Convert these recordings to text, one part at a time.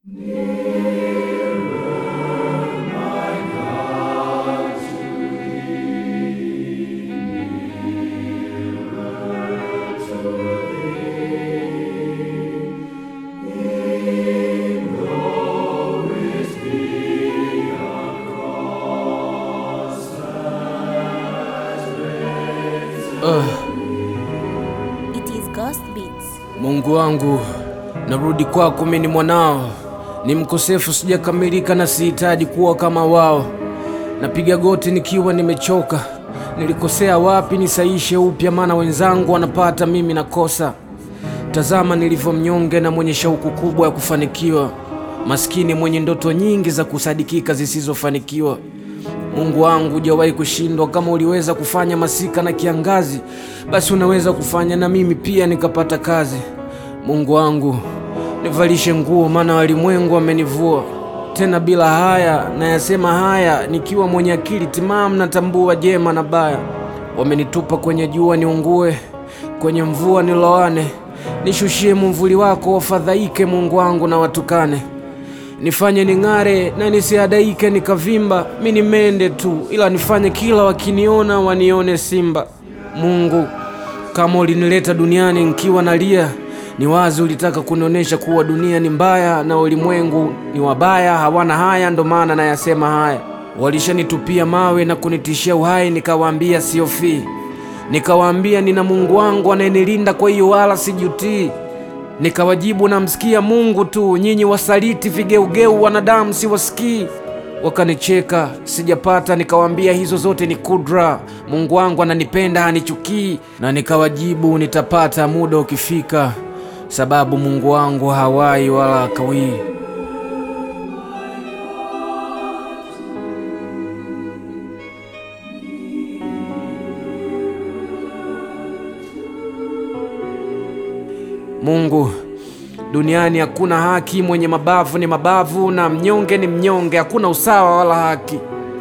It is Ghost Beats. Mungu wangu, narudi kwako, mimi ni mwanao, ni mkosefu, sijakamilika na sihitaji kuwa kama wao. Napiga goti nikiwa nimechoka, nilikosea wapi nisaishe upya, maana wenzangu wanapata, mimi nakosa. Tazama nilivyo mnyonge na mwenye shauku kubwa ya kufanikiwa, maskini mwenye ndoto nyingi za kusadikika zisizofanikiwa. Mungu wangu, hujawahi kushindwa. Kama uliweza kufanya masika na kiangazi, basi unaweza kufanya na mimi pia nikapata kazi. Mungu wangu, nivalishe nguo, maana walimwengu wamenivua. Tena bila haya, nayasema haya nikiwa mwenye akili timamu, natambua jema na baya. Wamenitupa kwenye jua niungue, kwenye mvua niloane. Nishushie mumvuli wako, wafadhaike Mungu wangu na watukane nifanye ning'are na nisiadaike nikavimba. Mi ni mende tu, ila nifanye kila wakiniona wanione simba. Mungu, kama ulinileta duniani nkiwa nalia, ni wazi ulitaka kunionyesha kuwa dunia ni mbaya na ulimwengu ni wabaya, hawana haya, ndo maana nayasema haya. Walishanitupia mawe na kunitishia uhai, nikawaambia siofii, nikawaambia nina Mungu wangu anayenilinda, kwa hiyo wala sijutii. Nikawajibu namsikia Mungu tu, nyinyi wasaliti vigeugeu, wanadamu siwasikii. Wakanicheka, sijapata. Nikawaambia hizo zote ni kudra, Mungu wangu ananipenda, hanichukii. Na nikawajibu nitapata muda ukifika, sababu Mungu wangu hawai wala hakawii. Mungu, duniani hakuna haki, mwenye mabavu ni mabavu na mnyonge ni mnyonge, hakuna usawa wala haki.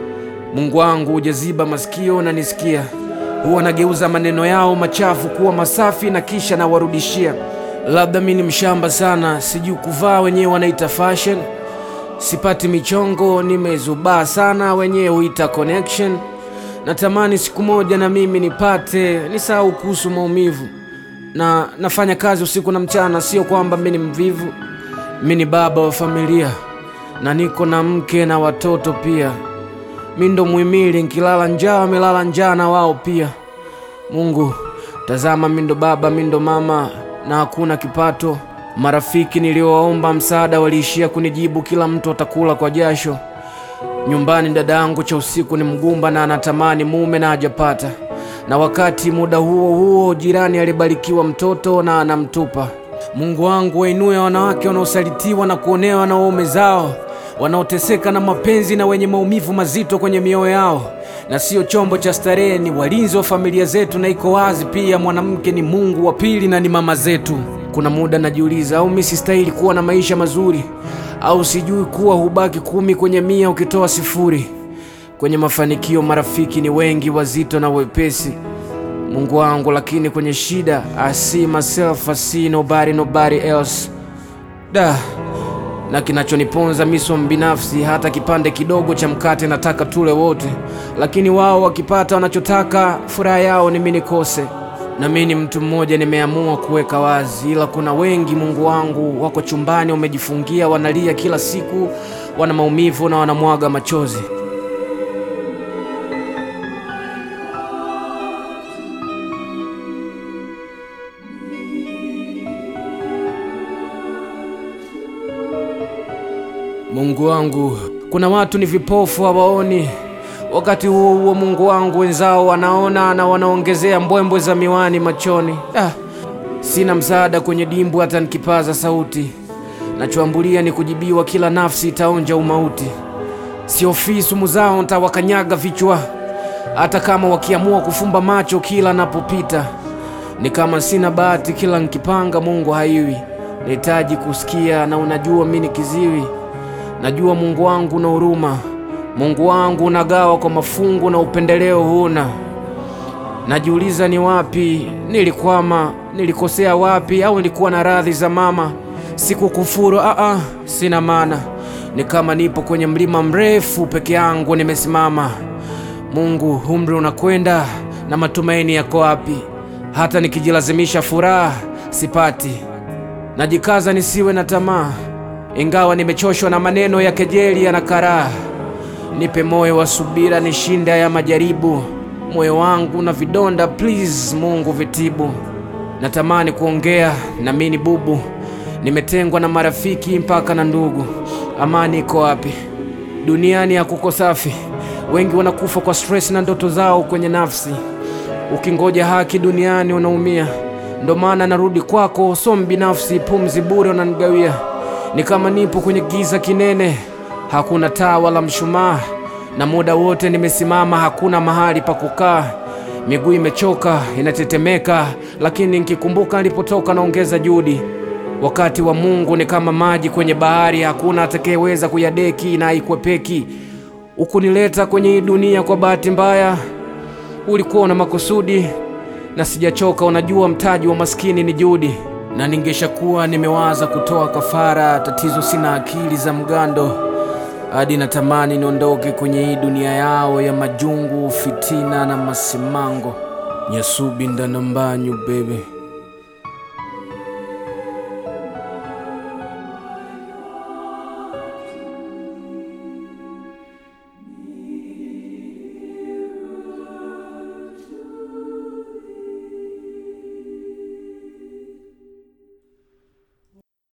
Mungu wangu, hujaziba masikio na nisikia, huwa nageuza maneno yao machafu kuwa masafi na kisha nawarudishia. Labda mi ni mshamba sana, sijui kuvaa, wenyewe wanaita fashion. Sipati michongo, nimezubaa sana, wenyewe huita connection. Natamani siku moja na mimi nipate, nisahau kuhusu maumivu na nafanya kazi usiku na mchana. Sio kwamba mi ni mvivu, mi ni baba wa familia na niko na mke na watoto pia. Mi ndo muhimili, nkilala njaa wamelala njaa na wao pia. Mungu, tazama, mi ndo baba, mi ndo mama na hakuna kipato. Marafiki niliowaomba msaada waliishia kunijibu kila mtu atakula kwa jasho. Nyumbani dada yangu cha usiku ni mgumba na anatamani mume na hajapata na wakati muda huo huo jirani alibarikiwa mtoto na anamtupa. Mungu wangu, wainue wanawake wanaosalitiwa na kuonewa na waume zao, wanaoteseka na mapenzi na wenye maumivu mazito kwenye mioyo yao, na sio chombo cha starehe. Ni walinzi wa familia zetu, na iko wazi pia mwanamke ni Mungu wa pili na ni mama zetu. Kuna muda najiuliza, au mi sistahili kuwa na maisha mazuri, au sijui kuwa hubaki kumi kwenye mia ukitoa sifuri kwenye mafanikio marafiki ni wengi wazito na wepesi, Mungu wangu, lakini kwenye shida I see myself, I see nobody, nobody else. Da, na kinachoniponza miso mbinafsi, hata kipande kidogo cha mkate nataka tule wote, lakini wao wakipata wanachotaka, furaha yao ni mimi nikose. Na mimi ni mtu mmoja, nimeamua kuweka wazi, ila kuna wengi Mungu wangu wako chumbani, wamejifungia, wanalia kila siku, wana maumivu na wanamwaga machozi. Mungu wangu, kuna watu ni vipofu hawaoni. Wakati huo huo, Mungu wangu, wenzao wanaona na wanaongezea mbwembwe za miwani machoni. Ah, sina msaada kwenye dimbwi hata nikipaza sauti. Nachoambulia ni kujibiwa, kila nafsi itaonja umauti. Siofii sumu zao, ntawakanyaga vichwa, hata kama wakiamua kufumba macho kila napopita. Ni kama sina bahati, kila nkipanga Mungu haiwi. Nahitaji kusikia, na unajua mi ni kiziwi Najua Mungu wangu na huruma, Mungu wangu unagawa kwa mafungu na upendeleo huna. Najiuliza ni wapi nilikwama, nilikosea wapi, au nilikuwa na radhi za mama? sikukufuru, a a, sina maana. Ni kama nipo kwenye mlima mrefu peke yangu nimesimama. Mungu, umri unakwenda na matumaini yako wapi? Hata nikijilazimisha furaha sipati. Najikaza nisiwe na tamaa, ingawa nimechoshwa na maneno ya kejeli ya na karaha. Nipe moyo wa subira, nishinde haya majaribu. Moyo wangu na vidonda, please Mungu vitibu. Natamani kuongea na mimi bubu, nimetengwa na marafiki mpaka na ndugu. Amani iko wapi? Duniani hakuko safi, wengi wanakufa kwa stress na ndoto zao kwenye nafsi. Ukingoja haki duniani unaumia, ndo maana narudi kwako, so mbinafsi, pumzi bure unanigawia. Ni kama nipo kwenye giza kinene, hakuna taa wala mshumaa, na muda wote nimesimama, hakuna mahali pa kukaa. Miguu imechoka inatetemeka, lakini nikikumbuka nilipotoka naongeza juhudi. Wakati wa Mungu ni kama maji kwenye bahari, hakuna atakayeweza kuyadeki na haikwepeki. Ukunileta kwenye hii dunia kwa bahati mbaya, ulikuwa una makusudi na sijachoka. Unajua mtaji wa maskini ni juhudi, na ningeshakuwa nimewaza kutoa kafara. Tatizo sina akili za mgando, hadi natamani niondoke kwenye hii dunia yao ya majungu, fitina na masimango. Nyasubi ndanambanyu bebe